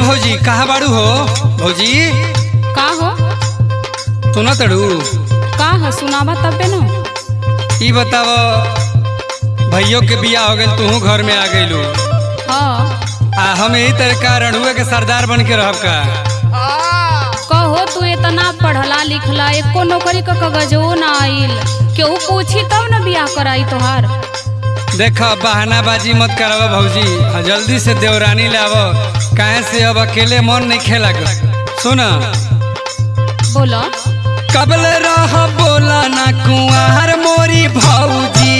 भौजी कहाँ बाड़ू हो भौजी का हो सुना तड़ू का हो सुनावा तबे न ई बताव भैयो के बिया हो गइल तू घर में आ गइलू हाँ आ हम यही तरीका रणुए के सरदार बन के रहब का कहो तू इतना पढ़ला लिखला एको नौकरी का कागजो ना आइल केहू पूछी तब न बियाह कराई तोहार देख बहानाबाजी मत कराव भौजी आ जल्दी से देवरानी लाव काहे से अब अकेले मन नहीं खेला सुन बोलो कबल रह बोला ना कुआर मोरी भौजी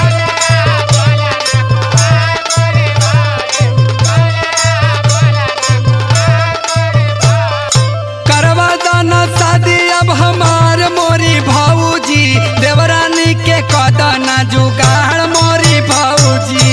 करवा दाना शादी अब हमार मोरी भौजी देवरानी के कदना जुगाड़ मोरी भौजी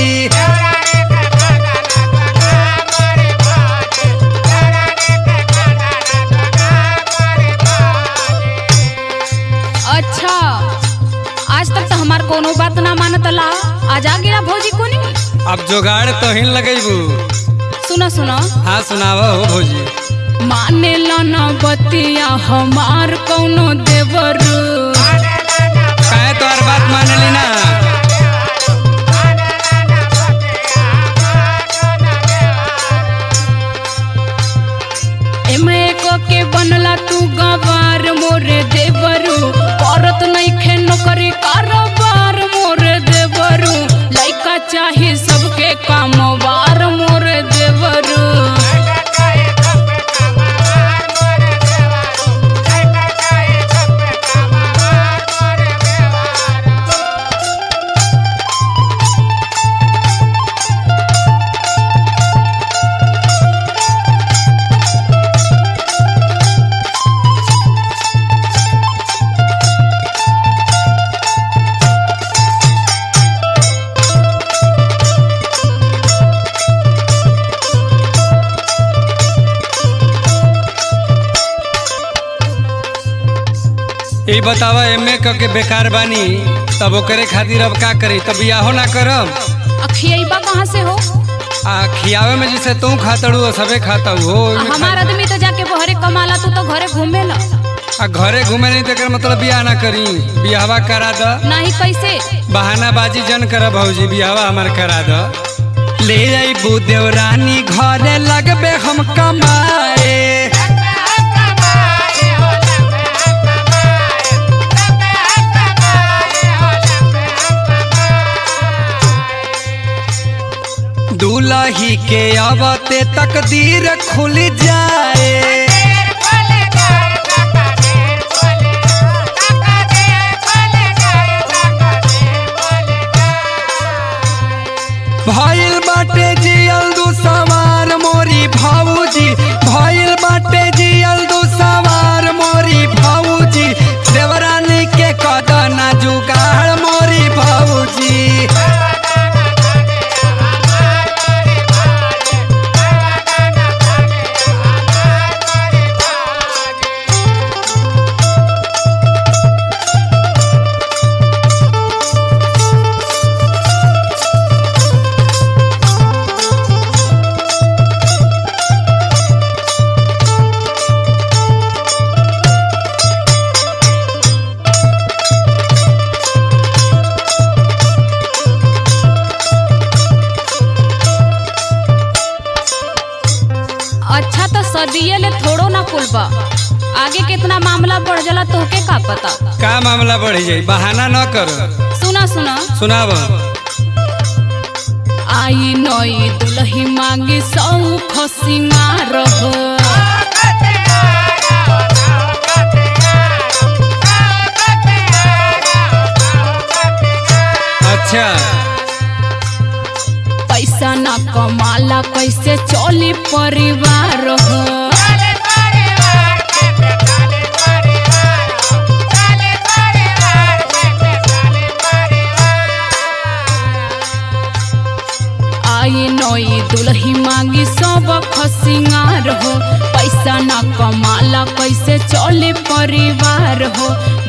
अच्छा आज तक तो हमार कोनो बात ना मानत ला आज आ गिरा भौजी कोनी अब जुगाड़ तो हिन लगेबू सुनो सुनो हाँ सुनाव हो भौजी माने ला ना बतिया हमार कौनो देवर काहे तोहर बात मानली ना एमे एको के बनला तू गवार मोरे देवरू औरत नहीं खे नौकरी कारोबार मोरे देवरू लइका चाही सबके कामवार मोरे देवरू ई बतावा एमे क के बेकार बानी तब ओकरे खातिर अब का करी तब बियाहो ना करब अखियबा कहाँ से हो आ खियावे में जैसे तू खातड़ू और सबे खाता हो ओइमे हमार आदमी तो जाके बहरे कमाला तू तो घरे घूमे ला खा- आ घरे घूमे नहीं तेकर मतलब बियाह ना करी बियाहवा करा द नहीं कैसे बहानाबाजी जन कर भौजी बियाहवा हमार करा द ले जाइबू देवरानी घरे लगबे हम कमाए दूल्ही के आवते तकदीर खुल जाए भइल बाटे जियल दू सवार मोरी भाऊजी भइल बाटे जियल दू सवार मोरी भाऊजी देवरानी के कदना जुगाड़ मोरी भाऊजी अच्छा तो सदिये ले थोड़ो ना कुलबा आगे कितना मामला बढ़ जाला तोहके का पता का मामला बढ़ जाई बहाना न कर सुना सुना सुनाब आई नई दुल्ही मांगी सौख सिंगार हो अच्छा पैसा ना कमाला कैसे चली परिवार हो आई नई दुल्ही मांगी सब खसिंगार हो पैसा ना कमाला कैसे चले परिवार हो